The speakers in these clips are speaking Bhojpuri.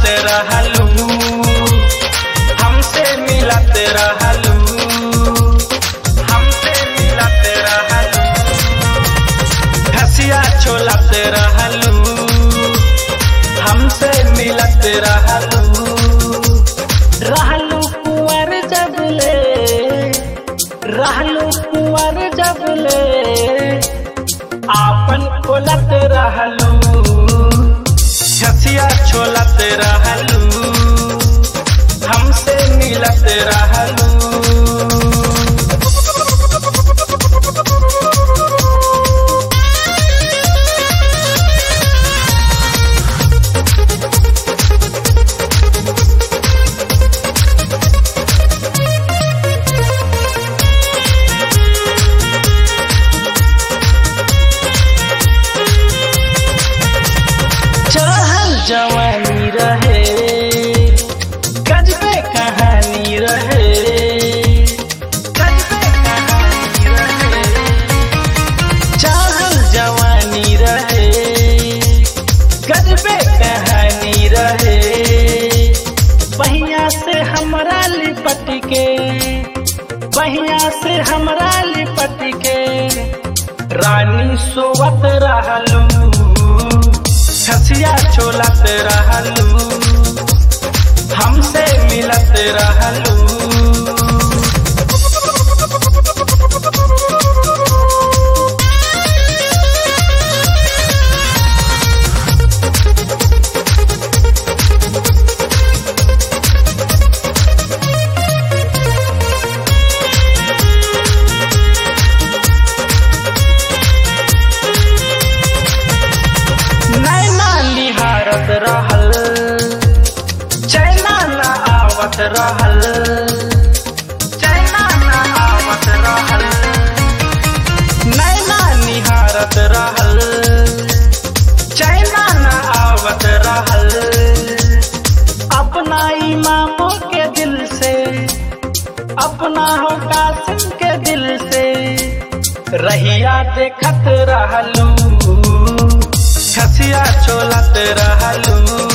रहलू हमसे मिलत रहलू हमसे मिलत रहलू घसिया छोलत रहलू हमसे मिलत रहलू रहलू कुंवर जबले रहलू कुंवर जबले आपन खोलत रहलू घसिया छोलत रहलू हमसे मिलत रहलू चढ़ल जवानी रहे गजबे कहानी रहे गजबे कहानी रहे चढ़ल जवानी रहे गजबे कहानी रहे बहिया से हमरा लिपट के बहिया से हमरा लिपट के रानी सोवत रहलू खसिया छोलत रहलू हमसे मिलत रहलू नैना निहारत रहल चैना न आवत रहल चैना न आवत रहल नैना निहारत रहल चैना न आवत रहल अपना इमामों के दिल से अपना हो कासिम के दिल से रहिया देखत रहलू खसिया छोलत रहलू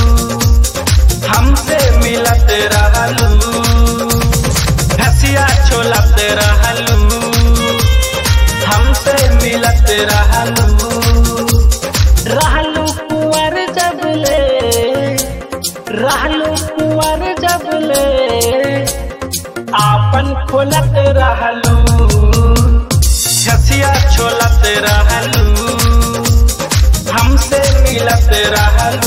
हमसे मिलत रहलू खसिया छोलत रहलू हमसे मिलत रहलू रहलू कुंवर जबले रहलू कुंवर जबले आपन खोलत रहलू खसिया छोलत रहलू हमसे मिलत रहलू